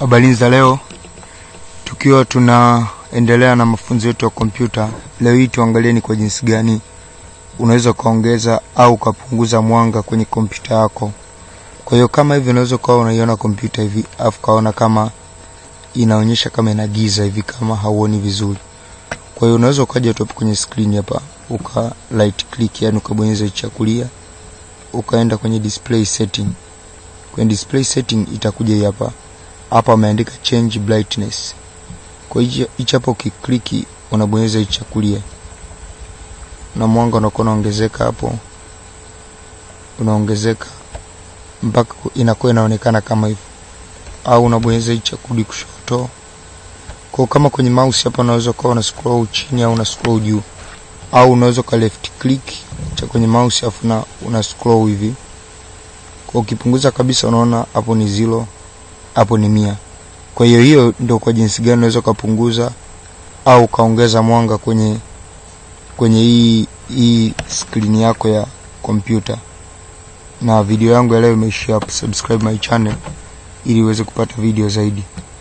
Habari za leo, tukiwa tunaendelea na mafunzo yetu ya kompyuta. Leo hii tuangalie ni kwa jinsi gani unaweza ukaongeza au ukapunguza mwanga kwenye kompyuta yako. Kwa hiyo kama hivi unaweza ukawa unaiona kompyuta hivi afu kaona kama inaonyesha kama ina giza hivi, kama hauoni vizuri. Kwa hiyo unaweza ukaja tu hapo kwenye screen hapa uka right click, yani ukabonyeza cha kulia ukaenda kwenye display setting. Kwenye display setting itakuja hii hapa hapa ameandika change brightness. Kwa hiyo hicho hapo ukikliki unabonyeza hicho cha kulia na mwanga unakuwa unaongezeka hapo, unaongezeka mpaka inakuwa inaonekana kama hivyo, au unabonyeza hicho cha kurudi kushoto. Kwa kama kwenye mouse hapa unaweza kuwa una scroll chini au una scroll juu, au unaweza ka left click cha kwenye mouse afu na una scroll hivi. Kwa ukipunguza kabisa, unaona hapo ni zero hapo ni mia. Kwa hiyo hiyo ndio kwa jinsi gani unaweza ukapunguza au ukaongeza mwanga kwenye kwenye hii hii screen yako ya kompyuta. Na video yangu ya leo imeishia hapo. Subscribe my channel ili uweze kupata video zaidi.